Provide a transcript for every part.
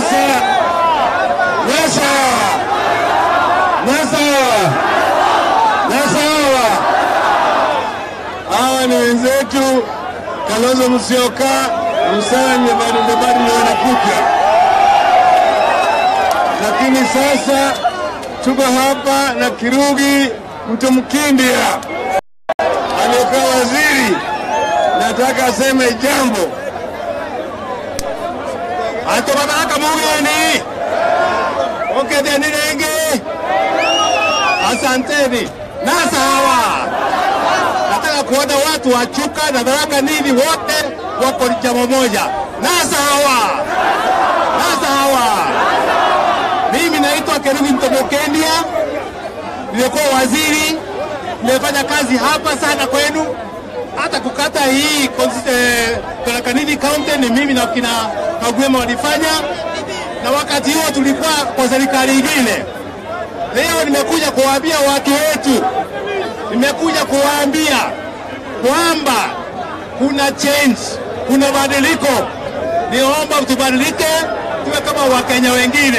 Nasa, Nasa, Nasa, Nasa. Hawa ni wenzetu Kalonzo Musyoka, Musalia Mudavadi ndio wanakuja, lakini sasa tuko hapa na Kirugi Mtumkindia aliyekuwa waziri, nataka aseme jambo. atobataka mugeni okedeni nenge asanteni nasa hawa nataka kuona watu wa Chuka na Tharaka Nithi wote wako chama moja. Nasa hawa, nasa hawa. Mimi naitwa Kerubi Mtomokendia, nilikuwa waziri, nimefanya kazi hapa sana kwenu, hata kukata hii eh, Tharaka Nithi County ni mimi na kina Kagwema walifanya, na wakati huo tulikuwa kwa serikali ingine. Leo nimekuja kuwaambia watu wetu nimekuja kuwaambia kwamba kuna change, kuna badiliko. Niomba tubadilike, tuwe kama Wakenya wengine.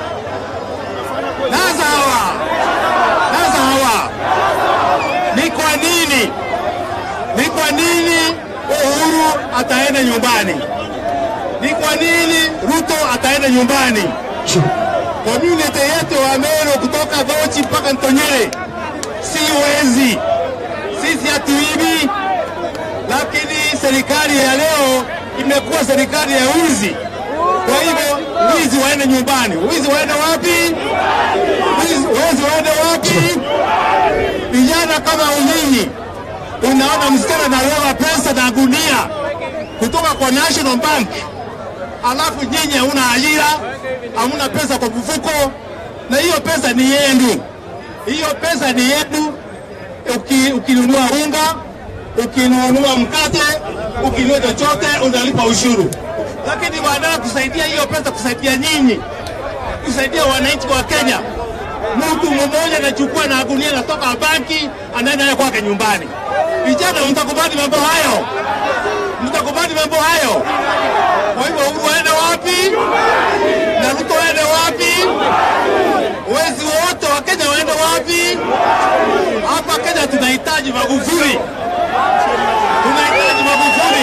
Nasa hawa, nasa hawa, ni kwa nini, ni kwa nini Uhuru ataenda nyumbani? Ni kwa nini Ruto ataenda nyumbani? Community yetu wa Meru kutoka Dhochi mpaka Ntonyere si wezi, sisi hatuibi, lakini serikali ya leo imekuwa serikali ya wizi. Kwa hivyo wizi waende nyumbani. Wizi waende wapi? Wizi, wezi waende wapi? Vijana kama unyinyi, unaona msichana analoa pesa na gunia kutoka kwa National Bank, alafu nyinyi hauna ajira, hamuna pesa kwa mfuko, na hiyo pesa ni yenu hiyo pesa ni yenu. Uki, ukinunua unga, ukinunua mkate, ukinunua chochote unalipa ushuru, lakini baadaye kusaidia hiyo pesa, kusaidia nyinyi, kusaidia wananchi wa Kenya, mtu mmoja anachukua na gunia, anatoka banki, anaenda naye kwake nyumbani. Vijana, mtakubali mambo hayo? Mtakubali mambo hayo? Kwa hivyo Uhuru aende wapi na Ruto aende wapi? Wezi wote wa Kenya waende wapi? Hapa Kenya tunahitaji Magufuli, tunahitaji Magufuli.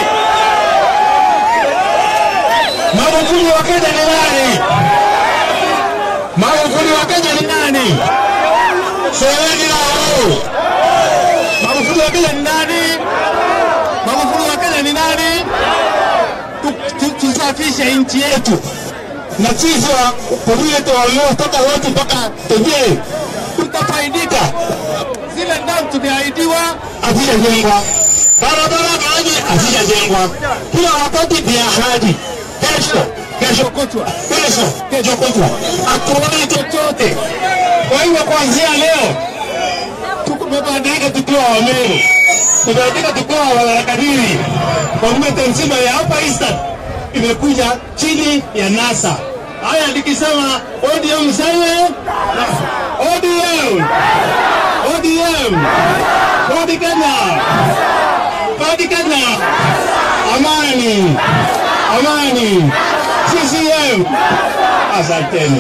Magufuli wa Kenya ni nani? Magufuli wa Kenya ni nani? Semeni nao. Magufuli wa Kenya ni nani? Magufuli wa Kenya ni nani? Tu- tu- Tusafishe nchi yetu na sisi wa community waliotoka wote mpaka Tejee tutafaidika. Zile dam tumeahidiwa hazijajengwa, barabara maji hazijajengwa, kila wakati ni ahadi. Kesho kesho kutwa, kesho kesho kutwa, hatuoni chochote. Kwa hivyo kuanzia leo tumebadilika tukiwa Wameru, tumebadilika tukiwa Wanarakadiri, community nzima ya hapa Eastern imekuja chini ya NASA. Haya, nikisema ODM mseme ODM, ODM, Rudi Kenya, Rudi Kenya, amani, amani, CCM. Asanteni.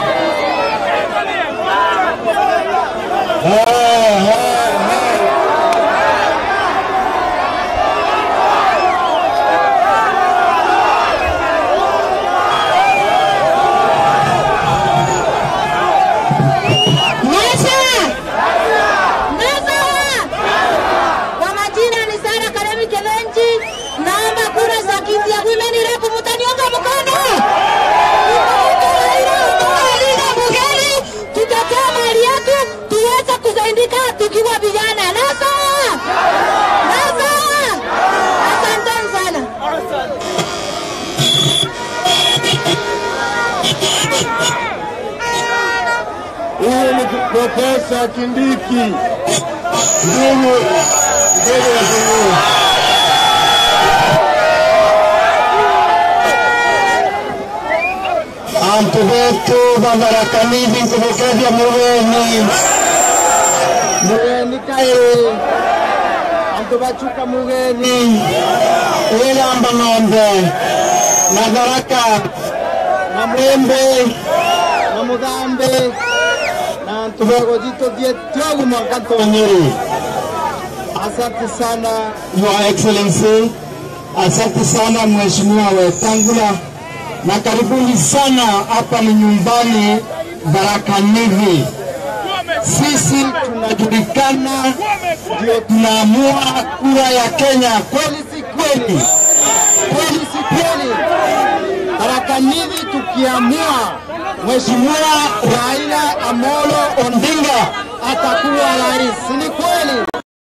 Ah, ah, ah. Nasa! Nasa! Kwa majina ni Sara Karemi Kevenji. Naomba kura za kiti ya women rep mtaniunga mkono. Tutalinde bungeni, tutetee mali yetu, tuweze kusaidika tukiwa vijana. Nasa! Nasa! Asanteni sana. Huyu ni Profesa Kindiki, ndugu mbele ya Mungu. Antu betu bamarakanithi kumukethia mugeni mugeni kairi antu bachuka mugeni wigamba ng'ombe na tharaka na mwembe na muthambe na ntubego jitu thietiogu mwaka tonyeri asante sana your excellency asante sana mheshimiwa wetangula na karibuni sana hapa ni nyumbani baraka nivi sisi tunajulikana ndio tunaamua kura ya kenya kweli si kweli kweli si kweli Baraka Nivi tukiamua Mheshimiwa Raila Amolo Odinga atakuwa rais, si ni kweli?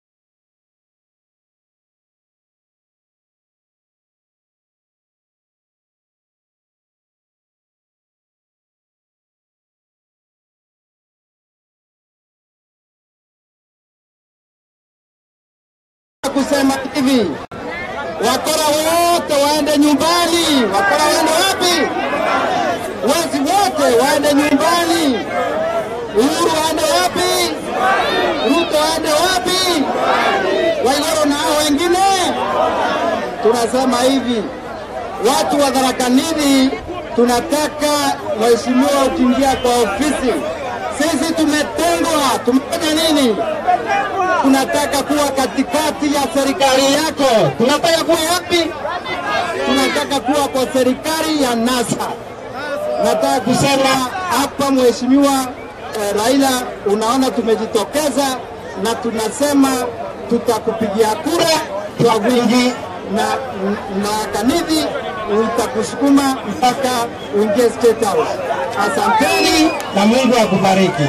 kusema hivi wakora wote waende nyumbani. Wakora waende wapi? Wezi wote waende nyumbani. Uhuru waende wapi? Ruto waende wapi? Waigoro na hao wengine. Tunasema hivi, watu wa Tharaka Nithi tunataka mheshimiwa ukiingia kwa ofisi, sisi tumetengwa. Tumefanya nini? tunataka kuwa katikati ya serikali yako. Tunataka kuwa wapi? Tunataka kuwa kwa serikali ya NASA. Nataka kusema hapa, mheshimiwa eh, Raila, unaona tumejitokeza na tunasema tutakupigia kura kwa wingi na, na Kanithi utakusukuma mpaka uingie State House. Asanteni na Mungu akubariki.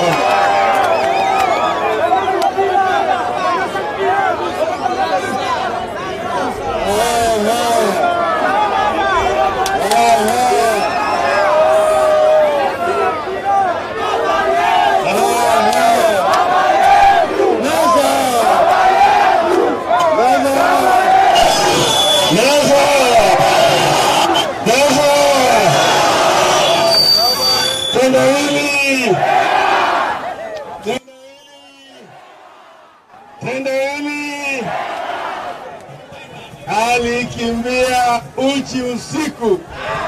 Tendo hili tendo hili alikimbia uchi usiku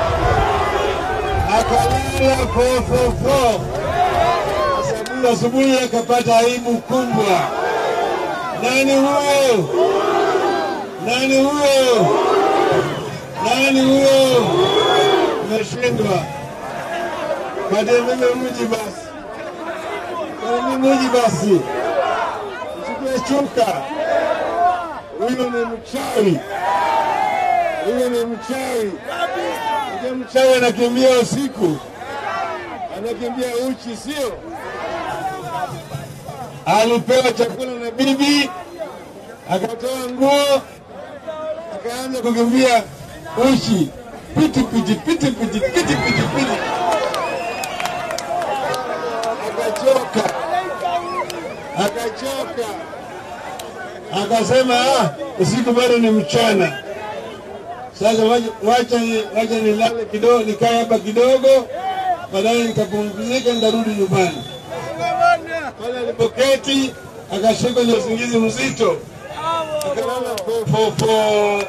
akalala fofofo, sababu asubuhi akapata aibu kubwa. Nani huyo? Nani huyo? Nani huyo? Umeshindwa. Pate mimi mji basi, Pate mimi mji basi, mchukue chuka. Huyo ni mchawi, huyo ni mchawi. Ndio mchawi anakimbia usiku, anakimbia uchi, sio? Alipewa chakula na bibi, akatoa nguo, akaanza kukimbia uchi, piti piti piti piti piti piti piti akachoka, akachoka, akasema ah, usiku bado ni mchana. Sasa wacha- wacha ni- wacha nilale kidogo, nikae hapa kidogo, baadaye nikapumzika, nitarudi nyumbani. Pale alipoketi akashikwa na usingizi mzito, akalala fofofo.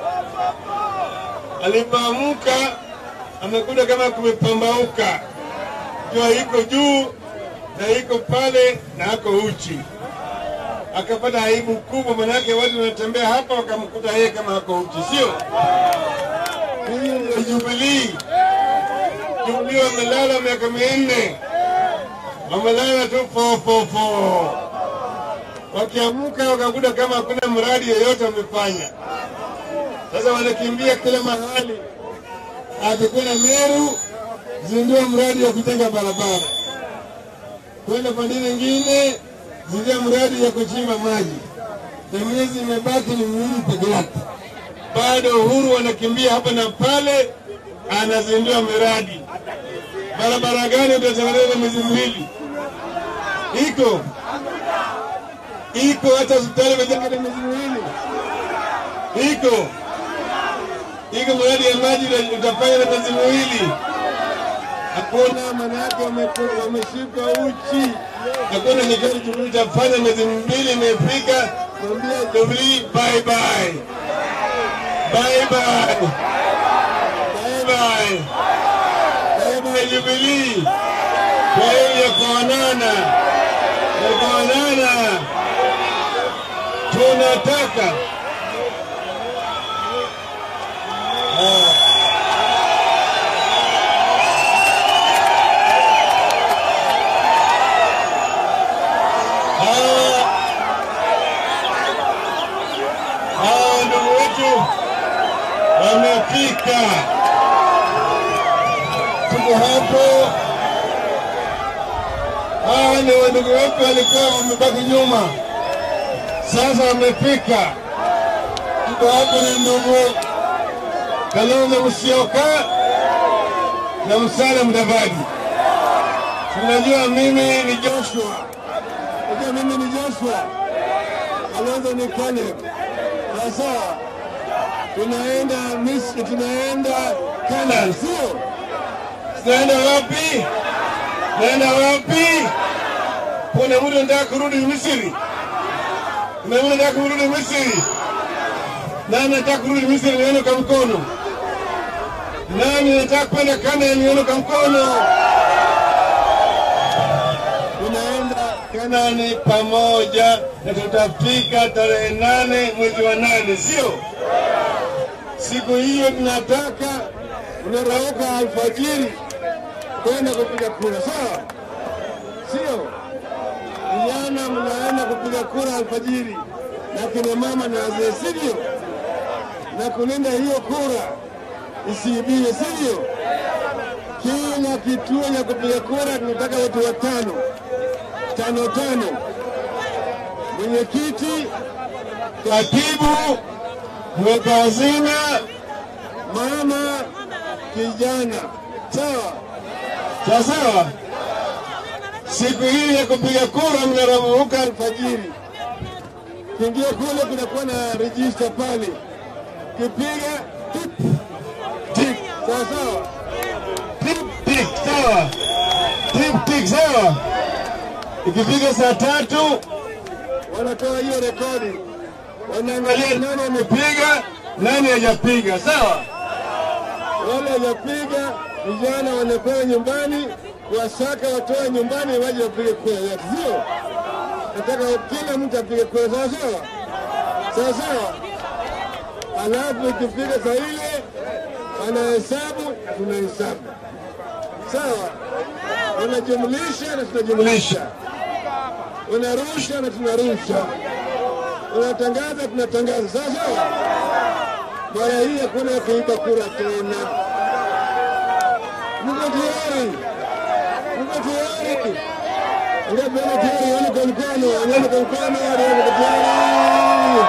Alipoamka amekuta kama kumepambauka, jua iko juu na iko pale na ako uchi. Akapata aibu kubwa, manake watu wanatembea hapa wakamkuta yeye kama ako uchi, sio? Huyu ndio Jubilii. Jubilii wamelala miaka minne, wamelala tu fofofo, wakiamka wakakuta kama hakuna mradi yoyote wamefanya. Sasa wanakimbia kila mahali, akikwenda Meru, zindua mradi wa kujenga barabara kwenda pande nyingine zindua mradi ya kuchimba maji, na miezi imebaki ni miwili peke yake. Bado Uhuru anakimbia hapa na pale, anazindua miradi. Barabara gani utatengeneza miezi miwili? Iko iko, hata hospitali imejenga na miezi miwili. Iko iko, mradi ya maji uta- utafanya na miezi miwili hakuna maana yake wame- wameshika uchi. Hakuna nikali tulitafanya miezi mbili imefika, mwambia Jubilee bye bye bye bye bye bye ya Jubilii kwa hili ya kuonana ya kuonana, tunataka hawa hawa ndugu wetu wamefika, tuko hapo. Hawa ni wandugu wetu walikuwa wamebaki nyuma, sasa wamefika. Tuko hapo na ndugu Kalonzo Musyoka na Musalia Mudavadi. Tunajua mimi ni Joshua, najua mimi ni Joshua, Kalonzo ni Caleb. Sasa tunaenda Misri, tunaenda Canaan, sio? Tunaenda wapi? Tunaenda wapi? Kuna mtu anataka kurudi Misri? Kuna mtu anataka kurudi Misri? Nani anataka kurudi Misri? Nione kwa mkono. Nani anataka kwenda Canaan? Nione kwa mkono. Tunaenda Kanaani pamoja na tutafika tarehe nane mwezi wa nane, sio? Siku hiyo tunataka unarauka alfajiri kwenda kupiga kura, sawa? Sio vijana, mnaenda kupiga kura alfajiri na kina mama na wazee, sivyo? Na kulinda hiyo kura isiibiwe, sivyo? Kila kituo cha kupiga kura tunataka watu watano tano tano, mwenyekiti, katibu, mweka hazina, mama, kijana. Sawa sawa sawa. Siku hii ya kupiga kura mnaramuka alfajiri, kiingia kule, kunakuwa na rejista pale, kipiga tip tik, sawa sawa, tip tik, sawa, tip tik, sawa. Ikifika saa tatu wanatoa hiyo rekodi, wanaangalia nani amepiga, nani hajapiga, sawa. Wale hajapiga vijana wanakwenda nyumbani kuwasaka, watoe nyumbani waje wapige kura yote, sio? Nataka kila mtu apige kura, sawa sawa, sawa sawa. Alafu ikifika saa ile wanahesabu na tunahesabu, sawa. Unajumlisha na tunajumlisha, unarusha na tunarusha, unatangaza tunatangaza, sawa sawa. Mara hii hakuna kuiba kura tena. Mko tayari? Mko tayari? Ngapi wana tayari? Wana kwa mkono, wana kwa mkono, wana kwa tayari.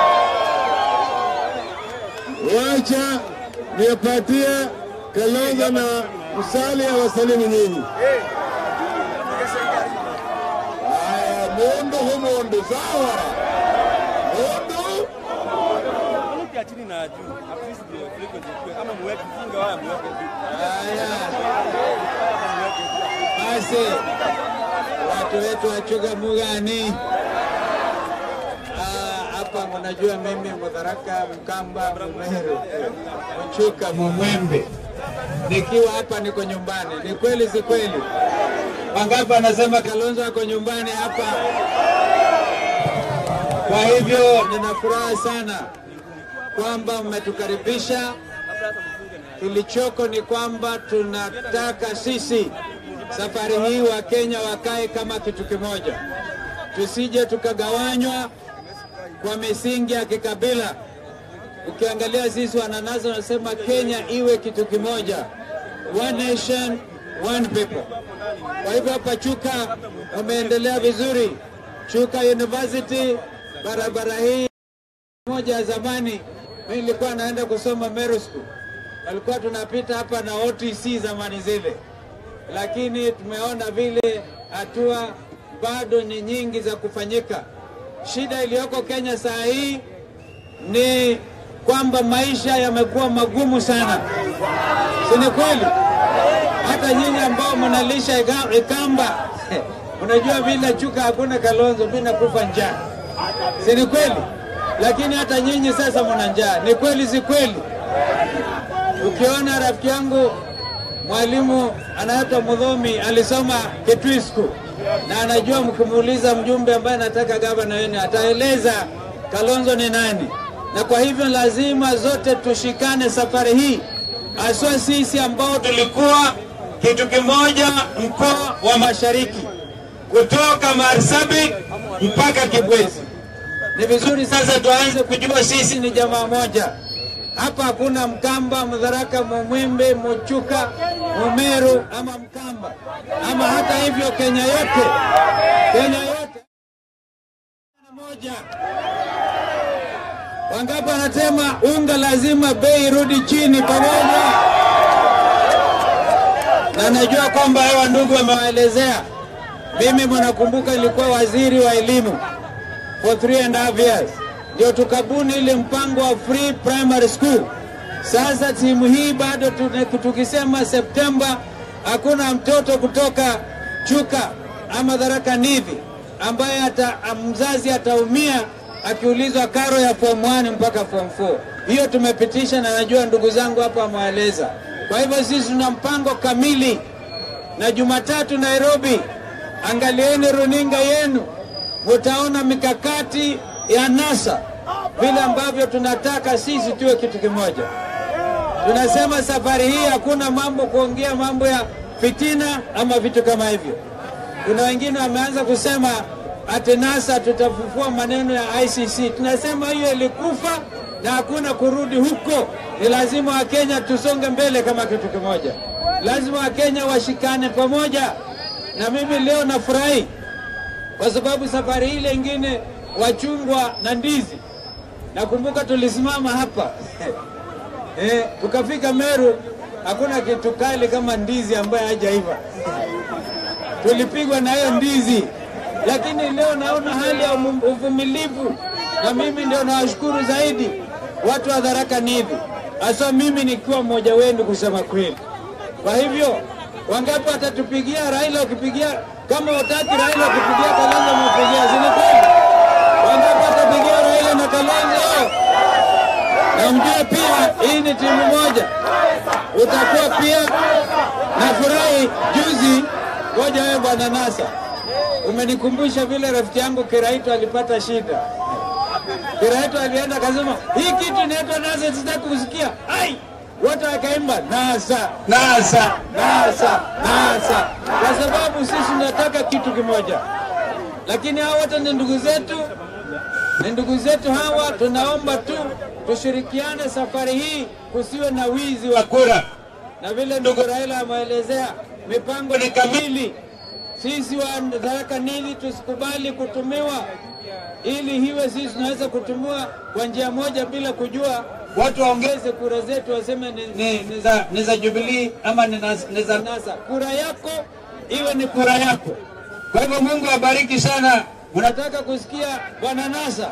Wacha niwapatie Kalonzo na Musalia wasalimu nyinyi. Haya, mundu humundu, sawa? Mundu ya chini na juu. At least ndio frequency ikuwe. Ama muweke funga waya muweke juu. haya. Muweke juu. Basi watu wetu wa Chuga Mugani Ah, hapa, mnajua mimi Mudharaka, Mkamba, Mumeru, Mchuka, Mumwembe, nikiwa hapa niko nyumbani. Ni kweli si kweli? Wangapi wanasema Kalonzo ako nyumbani hapa? Kwa hivyo nina furaha sana kwamba mmetukaribisha. Kilichoko ni kwamba tunataka sisi safari hii Wakenya wakae kama kitu kimoja, tusije tukagawanywa kwa misingi ya kikabila. Ukiangalia sisi wananasa wanasema Kenya iwe kitu kimoja, one nation one people. Kwa hivyo hapa Chuka wameendelea vizuri. Chuka University, barabara hii moja ya zamani, mimi nilikuwa naenda kusoma Meru School, alikuwa tunapita hapa na OTC zamani zile, lakini tumeona vile hatua bado ni nyingi za kufanyika. Shida iliyoko Kenya saa hii ni kwamba maisha yamekuwa magumu sana, si ni kweli? Hata nyinyi ambao mnalisha ika- Ikamba unajua bila Chuka hakuna Kalonzo, mimi nakufa njaa, si ni kweli? Lakini hata nyinyi sasa mna njaa, ni kweli si kweli? Ukiona rafiki yangu mwalimu anaitwa Mudhomi alisoma Kitwisku na anajua mkimuuliza mjumbe ambaye anataka gavana wenu ataeleza Kalonzo ni nani, na kwa hivyo lazima zote tushikane safari hii, haswa sisi ambao tulikuwa kitu kimoja, mkoa wa Mashariki kutoka Marsabit mpaka Kibwezi. Ni vizuri sasa tuanze kujua sisi ni jamaa moja. Hapa hakuna Mkamba, Mdharaka, Mumwimbe, Muchuka, Mumeru ama Mkamba ama hata hivyo Kenya yote, Kenya yote ni moja. Wangapi wanasema unga lazima bei irudi chini pamoja? Na najua kwamba hawa ndugu wamewaelezea. Mimi mnakumbuka ilikuwa waziri wa elimu for three and a half years, ndio tukabuni ile mpango wa free primary school. Sasa timu hii bado tune- tukisema Septemba hakuna mtoto kutoka Chuka ama Tharaka Nithi ambaye ata, mzazi ataumia akiulizwa karo ya form 1 mpaka form 4. Hiyo tumepitisha na najua ndugu zangu hapa wameeleza. Kwa hivyo sisi tuna mpango kamili, na Jumatatu Nairobi, angalieni runinga yenu, mutaona mikakati ya NASA vile ambavyo tunataka sisi tuwe kitu kimoja. Tunasema safari hii hakuna mambo kuongea mambo ya fitina ama vitu kama hivyo. Kuna wengine wameanza kusema ati NASA tutafufua maneno ya ICC. Tunasema hiyo ilikufa na hakuna kurudi huko. Ni lazima Wakenya tusonge mbele kama kitu kimoja, lazima Wakenya washikane pamoja. Na mimi leo nafurahi kwa sababu safari ile ingine wachungwa na ndizi, nakumbuka tulisimama hapa eh, tukafika Meru, hakuna kitu kali kama ndizi ambayo hajaiva tulipigwa na hiyo ndizi, lakini leo naona hali ya umu- uvumilivu, na mimi ndio nawashukuru zaidi watu wa Tharaka Nithi, hasa mimi nikiwa mmoja wenu kusema kweli. Kwa hivyo wangapi watatupigia Raila? Ukipigia kama utaki Raila, ukipigia Kalonzo umepigia, si ni kweli? Wangapi watapigia Raila na Kalonzo? Na mjue pia hii ni timu moja, utakuwa pia nafurahi juzi Ngoja wewe bwana Nasa, umenikumbusha vile rafiki yangu Kiraito alipata shida. Kiraito alienda akasema, hii kitu inaitwa Nasa, sitaki kusikia. Ai, wote wakaimba Nasa, Nasa, Nasa, Nasa, kwa sababu sisi tunataka kitu kimoja, lakini hao wote ni ndugu zetu, ni ndugu zetu hawa. Tunaomba tu tushirikiane safari hii, kusiwe na wizi wa kura na vile ndugu Raila ameelezea, mipango ni kamili. Sisi wa Tharaka Nithi tusikubali kutumiwa, ili hiwe sisi tunaweza kutumiwa kwa njia moja bila kujua. Watu waongeze kura zetu, waseme ni, ni, ni, za, ni za Jubilee ama ni, nas- ni za NASA. Kura yako iwe ni kura yako. Kwa hivyo Mungu abariki sana. Unataka kusikia bwana NASA?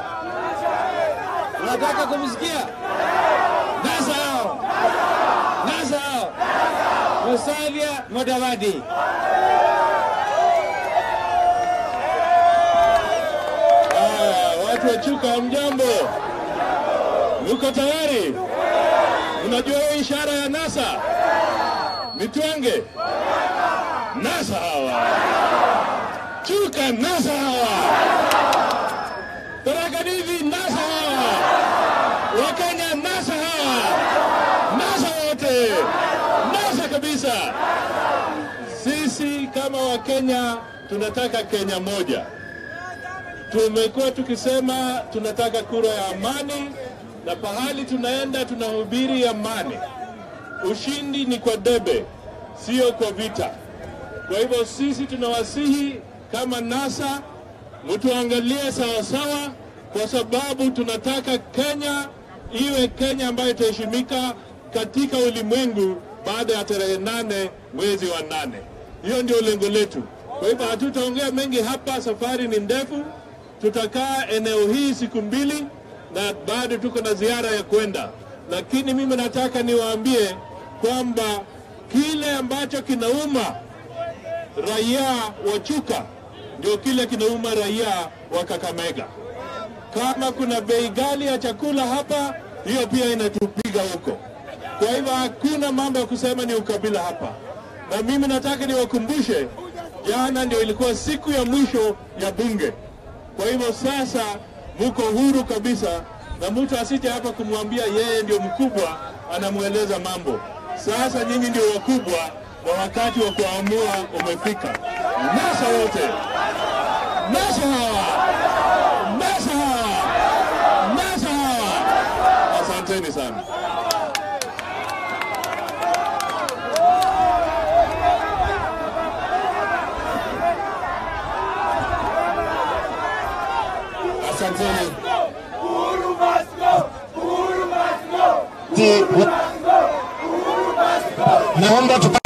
Unataka kumsikia NASA hao NASA hao Musalia Mudavadi. Ah, watu wa Chuka, mjambo? Mko tayari? Unajua hiyo ishara ya NASA? Mitwange NASA hawa, Chuka NASA hawa, Tharaka Nithi NASA hawa, Wakenya NASA hawa, NASA wote, NASA kabisa. Sisi kama Wakenya tunataka Kenya moja. Tumekuwa tukisema tunataka kura ya amani, na pahali tunaenda tunahubiri amani. Ushindi ni kwa debe, sio kwa vita. Kwa hivyo sisi tunawasihi kama NASA, mtuangalie sawasawa, kwa sababu tunataka Kenya iwe Kenya ambayo itaheshimika katika ulimwengu baada ya tarehe nane mwezi wa nane. Hiyo ndio lengo letu. Kwa hivyo hatutaongea mengi hapa, safari ni ndefu. Tutakaa eneo hii siku mbili na bado tuko na ziara ya kwenda, lakini mimi nataka niwaambie kwamba kile ambacho kinauma raia wa Chuka ndio kile kinauma raia wa Kakamega. Kama kuna bei ghali ya chakula hapa, hiyo pia inatupiga huko. Kwa hivyo hakuna mambo ya kusema ni ukabila hapa. na mimi nataka niwakumbushe, jana ndio ilikuwa siku ya mwisho ya bunge. Kwa hivyo sasa muko huru kabisa, na mtu asije hapa kumwambia yeye ndio mkubwa, anamweleza mambo. Sasa nyinyi ndio wakubwa na wakati wa kuamua umefika. Nasa wote, nasa hawa, nasa hawa, nasa hawa. Asanteni sana. Asanteni. Naomba tupa